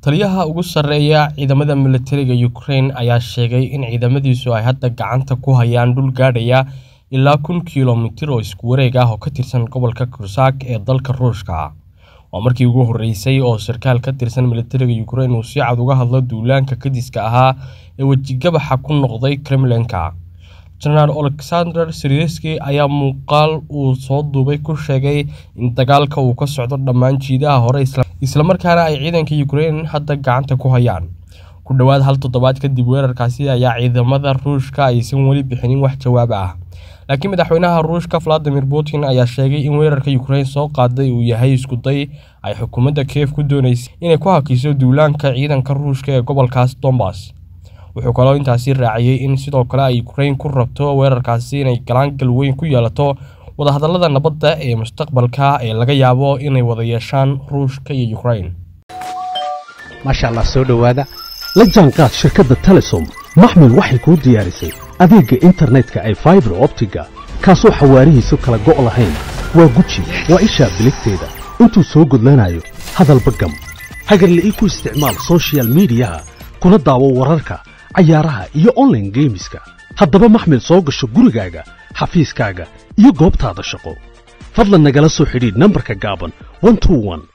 taliyaha ugu sarreeya ciidamada militariga Ukraine ayaa sheegay in ciidamadiisu ay hadda gacanta ku hayaan dhul gaadhaya ilaa kun kiiloomitir oo isku wareeg ah oo ka tirsan gobolka Kursk ee dalka Ruushka. Waa markii ugu horreysay oo sarkaal ka tirsan militariga Ukraine uu si cad uga hadlo duulaanka kadiska ahaa ee wejigabaxa ku noqday Kremlin-ka. General Oleksandr Syrskyi ayaa muuqaal uu soo duubay ku sheegay in dagaalka uu ka socdo dhammaan jiidaha hore isla markaana ay ciidanka Ukraine hadda gacanta ku hayaan. Ku dhowaad hal toddobaad kadib weerarkaasi ayaa ciidamada Ruushka aysan weli bixinin wax jawaab ah. Laakiin madaxweynaha Ruushka Vladimir Putin ayaa sheegay in weerarka Ukraine soo qaaday uu yahay isku day ay xukuumadda Kiev ku dooneysay inay ku hakiso duulaanka ciidanka Ruushka ee gobolkaas Donbas. Wuxuu kaloo intaasi raaciyay in sidoo kale ay Ukraine ku rabto weerarkaasi inay galaangal weyn ku yeelato wadahadallada nabadda ee mustaqbalka ee laga yaabo inay wada yeeshaan Ruushka iyo Ukraine. maasha allah soo dhowaada la jaanqaad shirkadda telesom maxmil waxay kuu diyaarisay adeegga internetka ay faibar optiga kaasoo xawaarihiisu kala go' lahayn waa guji waa ishaa biligteeda intuu soo gudlanayo hadalba gam hagarla'ii ku isticmaal soshiyal miidiyaha kuna daawo wararka cayaaraha iyo online geemiska haddaba maxmil soo gasho gurigaaga xafiiskaaga iyo goobtaada shaqo fadlan nagala soo xidhiidh nambarka gaaban